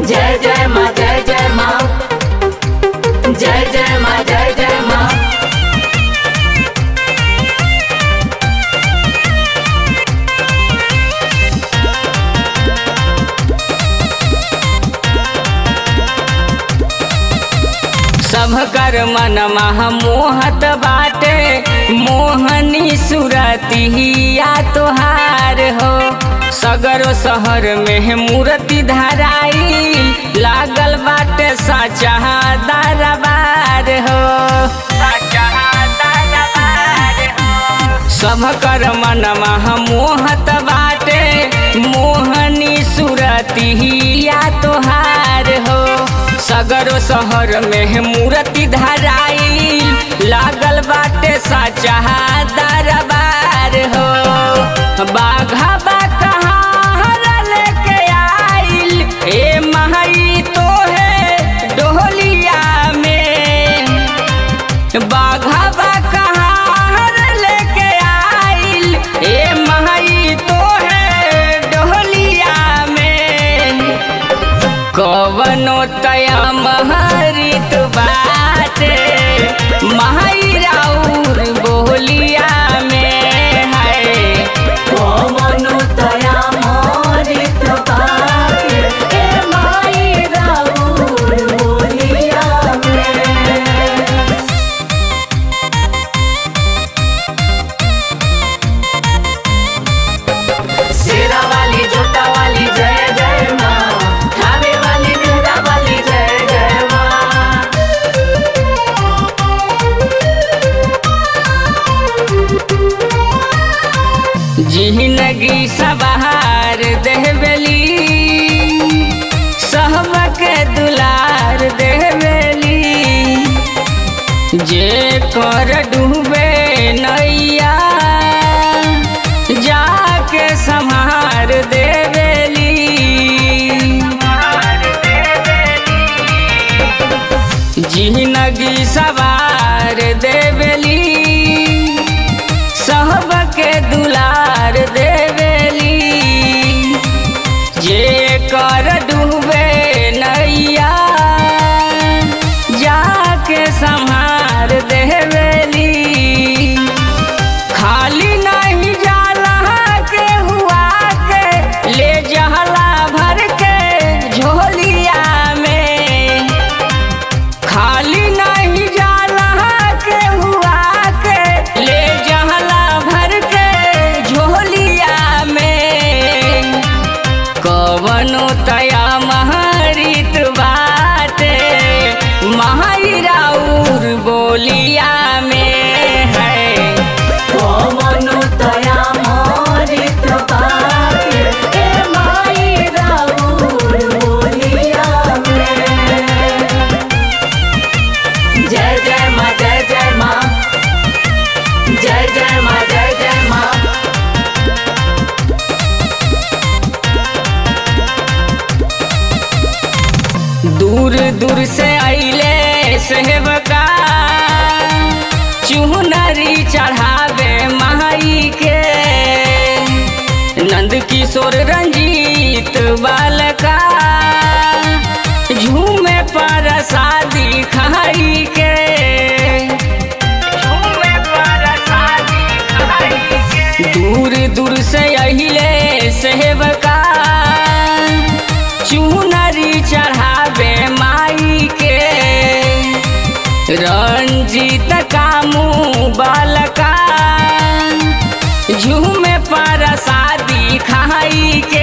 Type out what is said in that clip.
जय जय माँ जय जय माँ जय जय माँ जय जय माँ सब कर मन मह मोहत बाटे मोहनी सुरतिया तोहार हो सगरो शहर में मूर्ति धराई लागल बाटे साचा दरबार हो साचा दरबार हो सब कर मन मह मोहत बाटे मोहनी सुरतिया तोहार हो सगरो शहर में मूर्ति धराई लागल बाटे साचा दरबार हो बाघा बा कहाँ लेके आइल ए महई तो है डोलिया में बाघा बा कहाँ लेके आइल ए महई तो है डोलिया में कवनो तया महरित बाटे महई राउर बोलिया में है कौनो तया मोरित पाके ए माई राउर बोलिया में शेरा वाली जोता वाली जय जय माँ खावे वाली मेहरा वाली जय जय माँ जिंदगी सवार देहबेली सहबके दुलार देहबेली जे कर डूबे नैया जाके संहार देवेली जिंदगी सवार देवेली सबके दुलार देवेली जे कर डूबे नैया जाके संहार देवेली खाली नहीं जाला के हुआ के ले जहला भर के झोलिया में खाली नहीं जाला के हुआ के ले जहला भर के झोलिया में कवनो तया महरित बाटे महराउर बोलिया में है कौनो तया मोरित पाके ए माई राउर बोलिया में जय जय माँ जय जय माँ जय जय माँ जय जय माँ दूर दूर से अइले सेवका चुनरी चढ़ावे माई के नंद किशोर रंजीत बालका झूमे पर शादी खाई के झूमे पर शादी खाई के दूर दूर से अहिले सेवका चुनरी चढ़ावे माई के रंजीत कामू बालका झूमे पर शादी खाई के